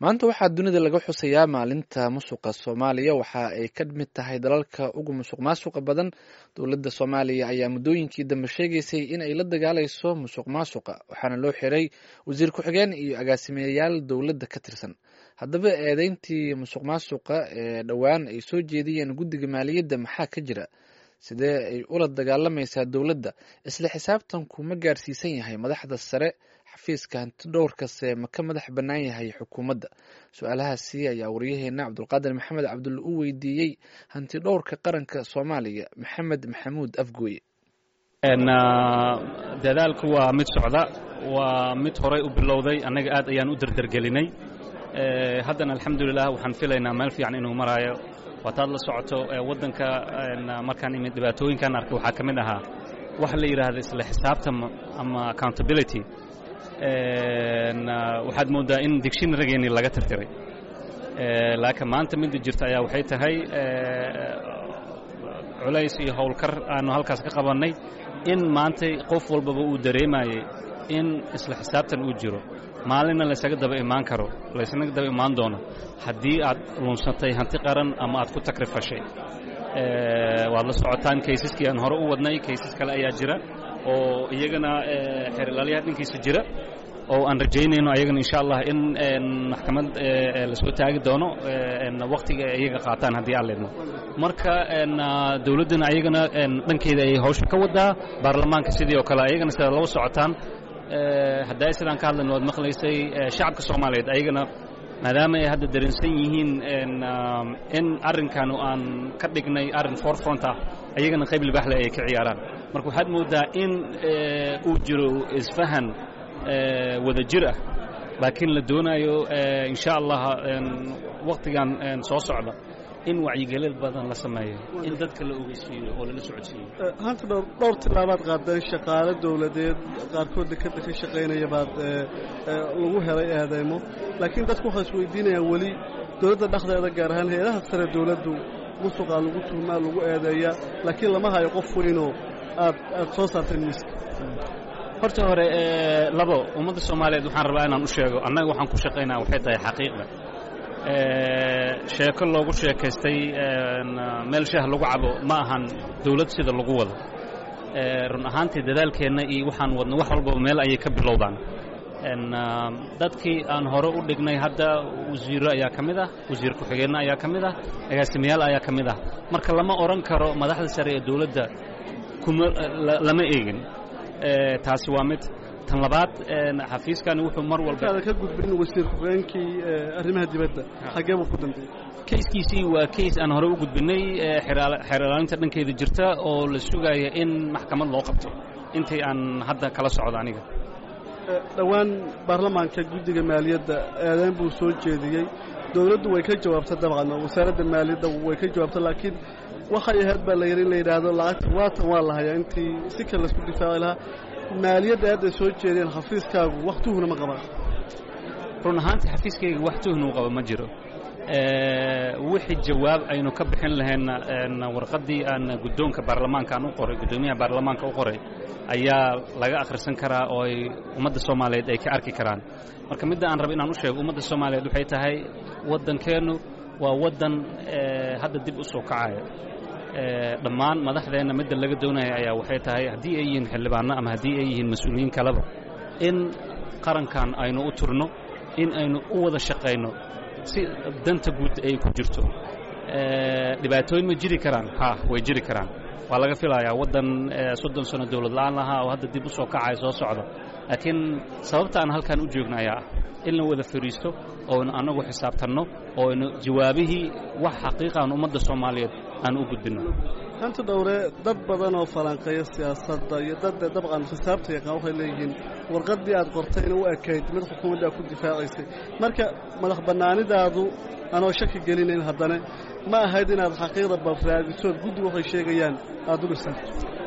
maanta waxaa dunida laga xusayaa maalinta musuqa soomaaliya waxa ay ka mid tahay dalalka ugu musuq maasuqa badan dowladda soomaaliya ayaa muddooyinkii dambe sheegaysay in ay la dagaalayso musuq maasuqa waxaana loo xiray wasiir ku-xigeen iyo agaasimeyayaal dowladda ka tirsan haddaba eedeyntii musuq maasuqa ee dhowaan ay soo jeediyeen guddiga maaliyadda maxaa ka jira sidee ay ula dagaalamaysaa dowladda isla xisaabtanku ma gaarsiisan yahay madaxda sare xafiiska hanti dhowrkase ma ka madax bannaan yahay xukuumadda su-aalahaasi ayaa waryaheena cabdulqaadir maxamed cabdulle u weydiiyey hanti dhowrka qaranka soomaaliya maxamed maxamuud afgooye dadaalku waa mid socda waa mid horay u bilowday annaga aad ayaan u derdergelinay haddana alxamdulilah waxaan filaynaa meel fiican inuu maraayo waataad la socoto waddanka markaan imid dhibaatooyinkan arkay waxaa ka mid ahaa waxa la yidhaahda isla xisaabtan ama accountability waxaad mooddaa in dictionarygeennii laga tirtiray laakiin maanta midda jirta ayaa waxay tahay culays iyo howlkar aanu halkaas ka qabannay in maantay qof walbaba uu dareemayey in isla xisaabtan uu jiro maalinna laysaga daba imaan karo laysaga daba imaan doono haddii aad lunsatay hanti qaran ama aad ku takrifashay waad la socotaan kaysaskii aan hore u wadnay kaysas kale ayaa jira oo iyagana xerilaalyaha dhankiisa jira oo aan rajaynayno ayagana insha allah in maxkamad lasoo taagi doono wakhtiga iyaga qaataan haddii aan leedno marka dowladdana ayagana dhankeeda ayay hawsha ka wadaa baarlamaanka sidii oo kale ayagana sidaad laba socotaan haddaa sidaan ka hadlayno waad maqlaysay shacabka soomaaliyeed ayagana maadaama ay hadda dareensan yihiin in arrinkan aan ka dhignay arrin forefront ah ayagana qayb libaaxle ay ka ciyaaraan marka waxaad mooddaa in uu jiro isfahan wada jir ah laakiin la doonayo insha allah wakhtigan soo socda in wacyigelin badan la sameeyo in dadka la ogeysiiyo oo lala socodsiiyo hanta dhowr dhowr tilaabaad qaadeen shaqaale dowladeed qaarkood dekadda ka shaqaynaya baad lagu helay eedeymo laakiin dadku waxay isweydiinayaan weli dowladda dhexdeeda gaar ahaan hay-adaha sare dowladdu musuqaa lagu tuhmaa lagu eedeeyaa laakiin lama hayo qof weynoo aad aad soo saarteen miiska horta hore labo ummadda soomaaliyeed waxaan rabaa inaan u sheego annaga waxaan ku shaqaynaa waxay tahay xaqiiqda sheeko loogu sheekaystay meel shaah lagu cabo ma ahan dawlad sida lagu wado run ahaantii dadaalkeenna iyo waxaan wadno wax walbaba meel ayay ka bilowdaan dadkii aan hore u dhignay hadda wasiiro ayaa ka mid ah wasiir ku-xigeenno ayaa ka mid ah agaasimayaal ayaa ka mid ah marka lama odhan karo madaxda sare ee dawladda kuma lama eegin taasi waa mid tan labaad xafiiskani wuxuu mar walba ka gudbin wasiir ku-xigeenkii arrimaha dibadda xaggee buu ku dambeeyey kayskiisii waa kays aan hore u gudbinay xeer ilaalinta dhankeeda jirta oo la sugaya in maxkamad loo qabto intii aan hadda kala socdo aniga dhowaan baarlamaanka guddiga maaliyadda eedeyn buu soo jeediyey dowladdu way ka jawaabtay dabcan wasaaradda maaliyadda way ka jawaabtay laakiin waxay ahayd baa la yidhi in la yidhaahdo lacagta waatan waa la hayaa intii si kale laisku difaaci lahaa maaliyadda aad ay soo jeedeen xafiiskaagu wax tuhna ma qabaan run ahaantii xafiiskayga wax tuhna u qaba ma jiro wixii jawaab aynu ka bixin lahayna warqaddii aan guddoonka baarlamaanka aan u qoray guddoomiyaha baarlamaanka u qoray ayaa laga akhrisan karaa oo ay ummadda soomaaliyeed ay ka arki karaan marka midda aan raba inaan u sheego ummadda soomaaliyeed waxay tahay waddankeennu waa waddan hadda dib u soo kacaya dhammaan madaxdeenna midda laga doonaya ayaa waxay tahay haddii ay yihiin xildhibaanno ama haddii ay yihiin mas-uuliyiin kaleba in qarankan aynu u turno in aynu u wada shaqayno si danta guud ay ku jirto dhibaatooyin ma jiri karaan ha way jiri karaan waa laga filayaa waddan soddon sano dowlad la'aan lahaa oo hadda dib u soo kacaya soo socda laakiin sababta aan halkan u joogno ayaa ah in la wada fadhiisto ooynu annagu xisaabtanno ooynu jawaabihii wax xaqiiqaan ummadda soomaaliyeed aan u gudbinno hanta dhowre dad badan oo falanqeeya siyaasadda iyo dad dabcan xisaabta yaqaan waxay leeyihiin warqaddii aad qortayna u ekayd mid xukuumadda aad ku difaacaysay marka madax bannaanidaadu anoo shaki gelinayn haddana ma ahayd inaad xaqiiqda balraadisood guddigu waxay sheegayaan aad u dhisanto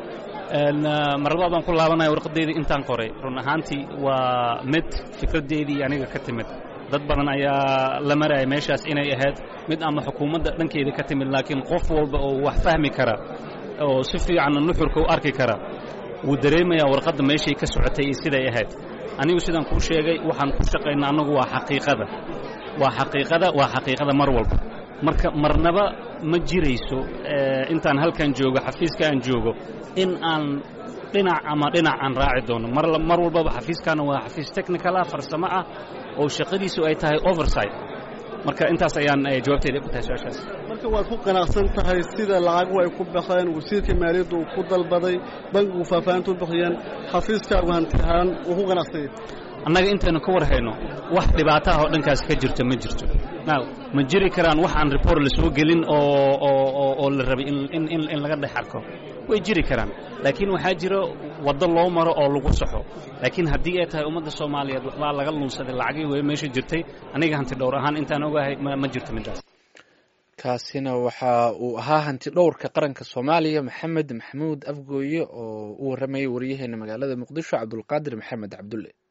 mar labaad baan ku laabanaya warqaddeydii intaan qoray run ahaantii waa mid fikraddeedii aniga ka timid dad badan ayaa la maraya meeshaas inay ahayd mid ama xukuumadda dhankeeda ka timid laakiin qof walba oo wax fahmi kara oo si fiicanna nuxurka u arki kara wuu dareemayaa warqadda meeshay ka socotay iyo siday ahayd anigu sidaan kuu sheegay waxaan ku shaqaynaa annagu waa xaqiiqada waa xaqiiqada waa xaqiiqada mar walba marka marnaba ma jirayso intaan halkan joogo xafiiska aan joogo in aan dhinac ama dhinac aan raaci doono mar walbaba xafiiskaana waa xafiis technical ah farsamo ah oo shaqadiisu ay tahay oversight marka intaas ayaan jawaabteyda ku tahay su-aashaas marka waad ku qanacsan tahay sida lacagu ay ku baxeen wasiirka maaliyadda uu ku dalbaday bankigu faahfaahinta u bixiyeen xafiiskaagu hanti ahaan wuu ku qanacsanyay annaga intaynu ka war hayno wax dhibaataha oo dhankaas ka jirto ma jirto now ma jiri karaan wax aan report la soo gelin oo oo oo la rabay in in in laga dhex arko way jiri karaan laakiin waxaa jiro waddo loo maro oo lagu saxo laakiin haddii ay tahay ummadda soomaaliyeed waxbaa laga lunsaday lacagii wey meesha jirtay aniga hanti dhowr ahaan intaan ogahay ma jirto middaas kaasina waxa uu ahaa hanti dhowrka qaranka soomaaliya maxamed maxamuud afgooye oo u warramayay waryaheena magaalada muqdisho cabdulqaadir maxamed cabdulle